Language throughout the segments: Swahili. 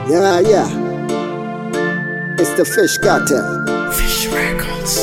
Yeah, yeah. It's the Fish Cartel. Fish Records.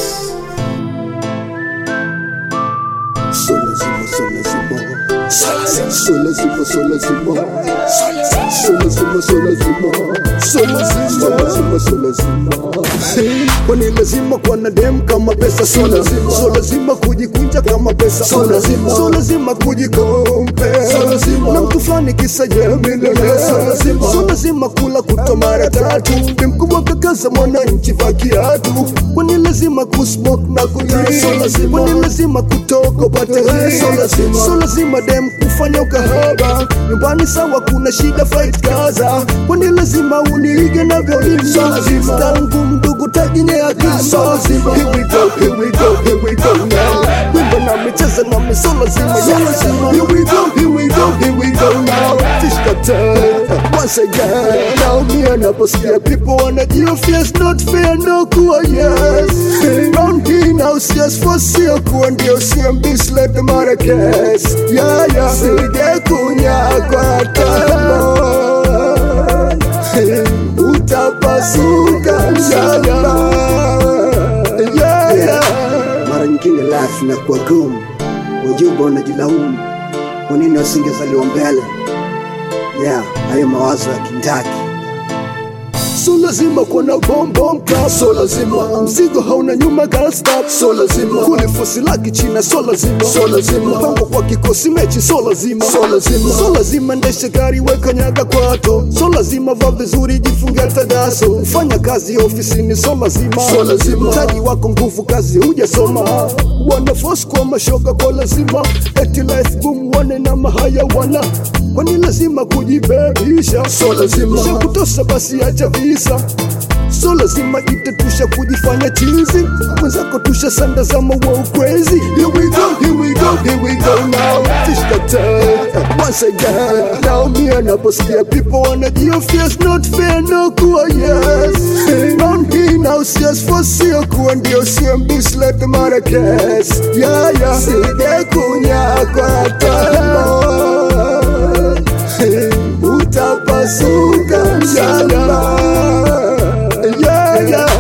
Sola zima, sola zima. Sola zima. Sola zima, sola zima. Sola zima. Sola zima, sola zima. Sola zima, sola zima, sola zima. Kwani lazima kuwa na dem kama pesa so lazima so lazima kujikunja kama pesa so lazima so lazima kujikompe so lazima na mtu fulani kisa je milele so lazima so lazima kula kuto mara tatu ni mkubwa kakaza mwananchi va kiatu kwani lazima kusmoke na kutii so lazima kwani lazima kutoka upate hii so lazima so lazima dem kufanya ukahaba nyumbani sawa kuna shida fight kaza kwani lazima uniige navyoimba so lazima tangu mdugu tajinye akili so lazima here we go here we go here we go now wimbo na micheza na miso lazima so lazima here we go here we go here we go now fish cartel once again now me anaposikia people wanajihofia it's not fair no kuwa yes round here now yes for sio kuwa ndio CMB slap the Marrakesh yeah yeah sige kunyagwa tamo utapasuka mshamba yeah, yeah. mara nyingine life inakuwa gumu wajumbe wanajilaumu kwa nini wasingezaliwa mbele yeah hayo mawazo ya kindaki so lazima kuwa na bombom club so lazima mzigo hauna nyuma girl stop so lazima kulifusi laki china so lazima so lazima mpango kwa kikosi mechi so lazima so lazima so lazima ndeshe gari weka nyaga kwato so lazima vaa vizuri jifunge tadaso fanya kazi ofisini so lazima so lazima taji wako nguvu kazi hujasoma wana force kwa mashoga kwa lazima eti life boom wane na mahaya wana kwani lazima kujibebisha so lazima shakutosa basi acha visa so lazima itetusha kujifanya chizi mwenzako tusha sanda za mawa crazy here we go here we go here we go now fish cartel once again now me anaposikia people wanajihofia it's not fair no kuwa yes round here now yes for sio kuwa ndio CMB slap the Marrakesh yeah yeah sige kunyakwa tamo utapasuka mshamba yeah, yeah.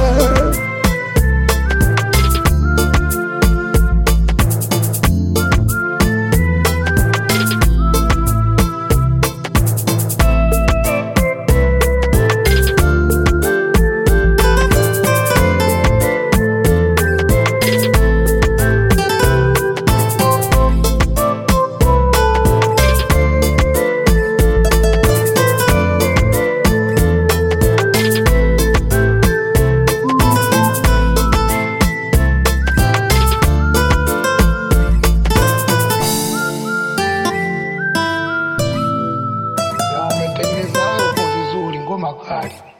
Wametengeneza hapo vizuri, ngoma kali.